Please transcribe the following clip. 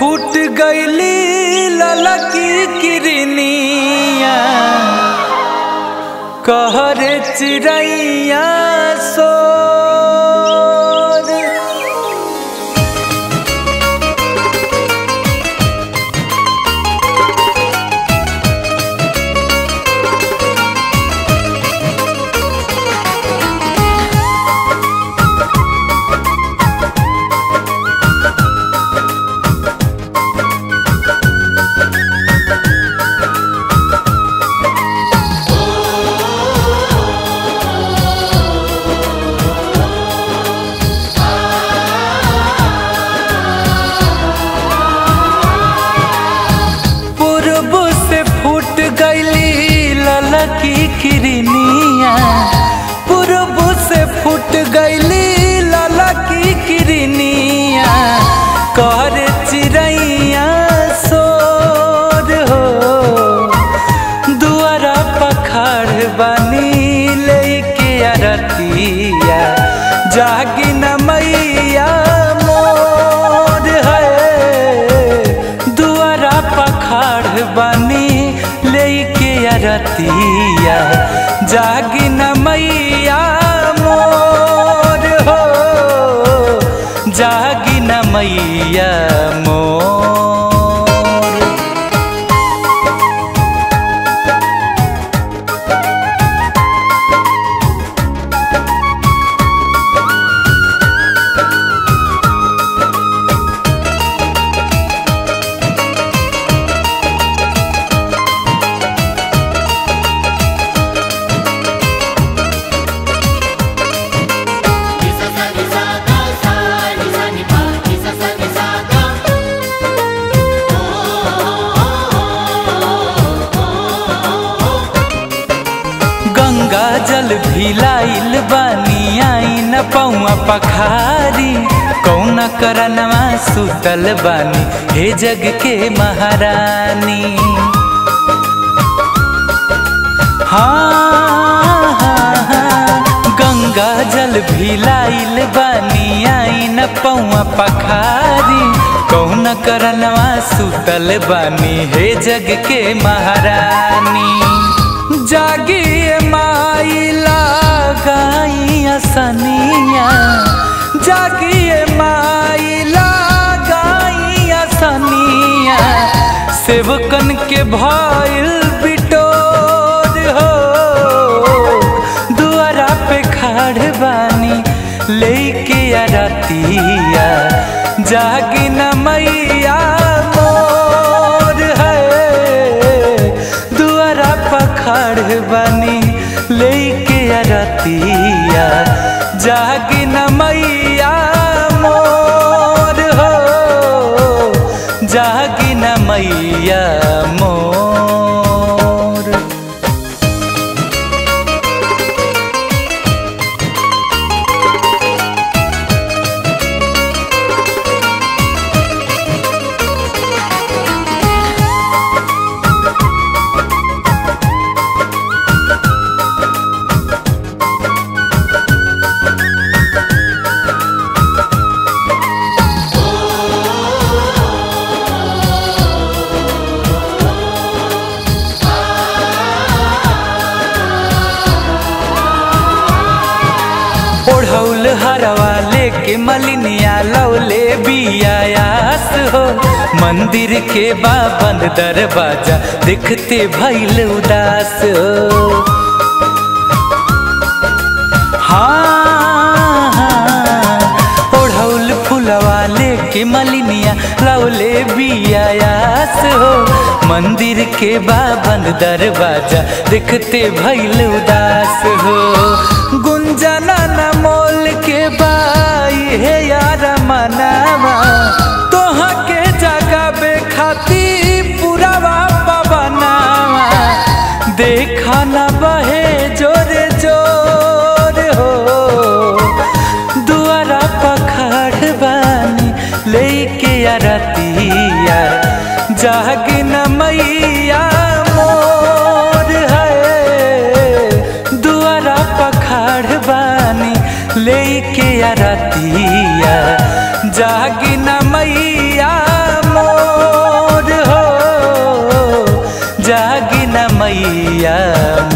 फूट गईली ललकी किरनिया कहरे चिड़ैया सोर पूर्व से फूट गईली ललकी किरनिया पूर्व से फूट गईली ललकी किरनिया कर चिड़ैया सोर हो दुआरा पखाड़ बनी लेके अरतिया जागी न मैया मोर है दुआरा पखाड़ बनी लेके अरतिया जागी न मैया मोर हो जागी न मैया मोर Nisa sa ni sa ga sa ni sa ni pa nisa sa ni sa ga Ganga जल भी लाइल बानी आई न पौआ पखारी कौन करनवा सुतल बानी हे जग के महारानी हाँ, हाँ, हाँ, गंगा जल भी लाइल बानी आई न पौआ पखारी कौन करनवा सुतल बानी हे जग के महारानी जागिए माइला गाइया सनिया जागिए माइला गाइया सनिया सेवकन के भइल बिटोर हो दुआरा पे खाड़ बानी लेके अरतिया जागी न मैया मोर है दुआरा पखाड़ बनी लेके अरतिया जागी न मैया मोर हो जागी न मैया मोर ओढ़ौल हरवा लेके मलिनिया लौले बियायास हो मंदिर के बाबन दरवाजा देखते भइल उदास हो हाँ, हाँ, ओढ़ौल फुलवा लेके मलिनिया लौले बियायास हो मंदिर के बाबन दरवाजा देखते भइल उदास हो गुंजना न मोल के बाई हे यार मनावा तोहा के जगाबे खाती पुरावा पवनावा देखा न बहे जोरे जोर हो दुआरा पखाड़ बानी लेके अरतिया जागी न मैया मोर है दुआरा पखाड़ बानी लेके अरतिया जागी न मैया मोर जागी न मैया